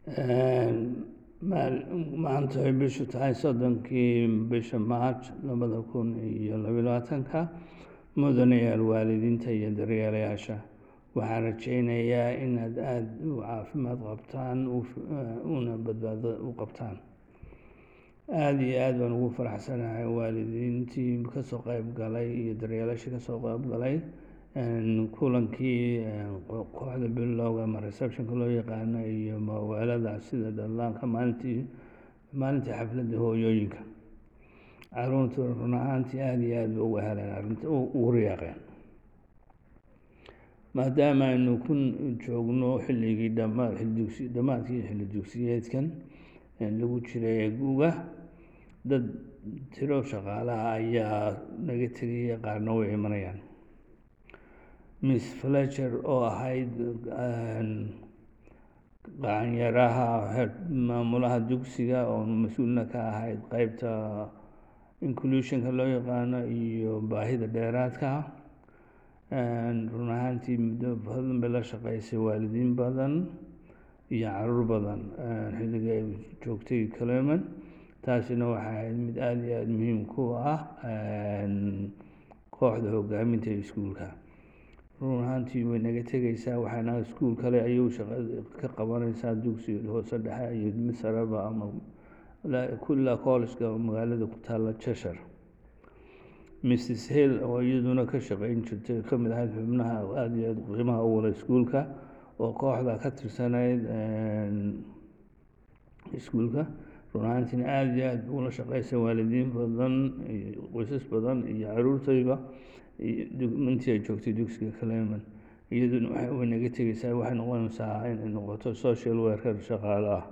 maanta ay bishu tahay soddonkii bisha march labada kun iyo labiyo labaatanka mudanayaal waalidiinta iyo daryeelayaasha waxaan rajaynayaa inaad aada u caafimaad qabtaan una badbaado u qabtaan aada iyo aad baan ugu faraxsanahay waalidiintii kasoo qeyb galay iyo daryeelashii kasoo qeyb galay kulankii kooxda bilowga ama receptionka loo yaqaano iyo mawaalada sida dhallaanka maalintii maalintii xafladda hooyooyinka caruurtu run ahaantii aada iyo aad ba uga heleen arrinta ugu riyaaqeen maadaama aynu ku joogno xilligii dhamaad xildugsi dhammaadkii xilli dugsiyeedkan lagu jiray guga dad tiro shaqaalaha ayaa naga tegaya qaarna way imanayaan miss fletcher oo ahayd qacanyaraha maamulaha dugsiga oo mas-uulna ka ahayd qeybta inclusionka loo yaqaano iyo baahida dheeraadka run ahaantii muddo badan bay la shaqeysay waalidiin badan iyo caruur badan xilliga ay joogtay cleman taasina waxay ahayd mid aada iyo aada muhiim ku ah kooxda hogaaminta iskuulka run ahaantii way naga tegeysaa waxaana iskuul kale ayuu shaqa ka qabaneysaa dugsi hoose dhexe iyo mid sareba ama kulla collegeka magaalada ku taalla cheshire mrs hill oo iyaduna ka shaqeyn jirtay ka mid ahayd xubnaha aada iyo aada qiimaha u wala iskuulka oo kooxda ka tirsanayd iskuulka run ahaantiina aada iyo aada ula shaqeysay waalidiin badan qoysas badan iyo caruurtayba intii ay joogtay dugsiga cleman iyaduna way naga tegeysaa waxay noqonaysaa inay noqoto social worker shaqaalo ah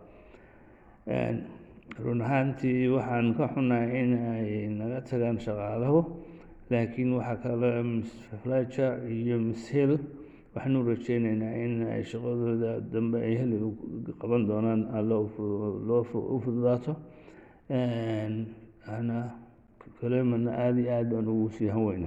run ahaantii waxaan ka xunahay in ay naga tagaan shaqaalahu laakiin waxaa kale miss fletcher iyo miss hill waxaanu rajeyneynaa in ay shaqadooda dambe ay heli qaban doonaan allo loo u fududaato ana clemanna aada iyo aad baan ugu sii hanweyna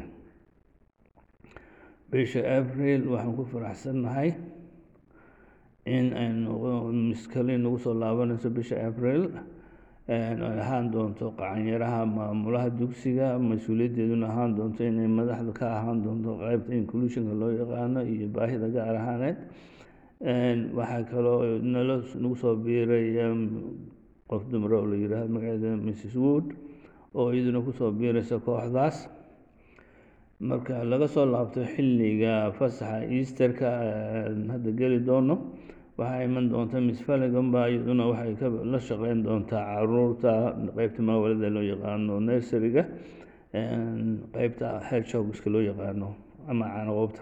bisha april waxaan ku faraxsannahay in aynu miskali nagu soo laabanayso bisha april ay ahaan doonto qacanyaraha maamulaha dugsiga mas-uuliyaddeeduna ahaan doonto inay madaxda ka ahaan doonto qeybta inclusionka loo yaqaano iyo baahida gaar ahaaneed waxaa kaloo nalo nagu soo biiray qof dumar oo la yihahdo magaceeda mrs wood oo iyaduna kusoo biiraysa kooxdaas marka laga soo laabto xilliga fasaxa easterka hadda geli doono waxaa iman doonta miss faligan baa iyaduna waxay ka la shaqeyn doontaa caruurta qeybta maawalada loo yaqaano nurseryga qeybta hedshogska loo yaqaano ama caanaqoobta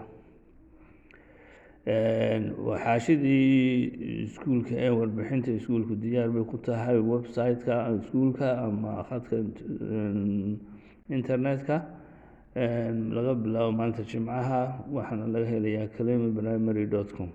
waxaashidii iskuulka ee warbixinta iskuulku diyaar bay ku tahay website-ka iskuulka ama khadka internet-ka laga bilaabo maalinta jimcaha waxaana laga helayaa calema primary dot com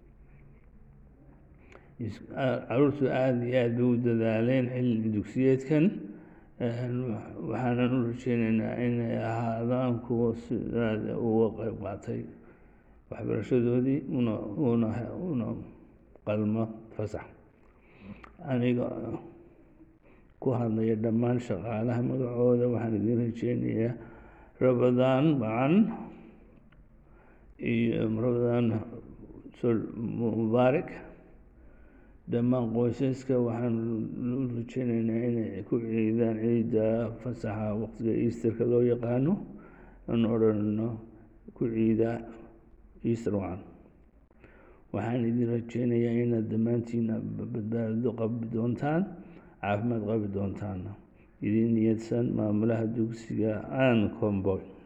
caruurtu aada iyo aada bay u dadaaleen xilli dugsiyeedkan waxaanan u rajeyneynaa inay ahaadaan kuwa sidaada uga qeyb qaatay waxbarashadoodii una una una qalmo fasax aniga ku hadlaya dhammaan shaqaalaha magacooda waxaan idin rajeynayaa rabadaan macan iyo rabadaan mubaarak dhammaan qoysaska waxaan u rajeyneynaa inay ku ciidaan ciidda fasaxa waqtiga easterka loo yaqaano aan odhanno ku ciida easter wacan waxaan idin rajeynayaa inaad dhammaantiina badbaado qabi doontaan caafimaad qabi doontaan idin niyadsan maamulaha dugsiga aan comboy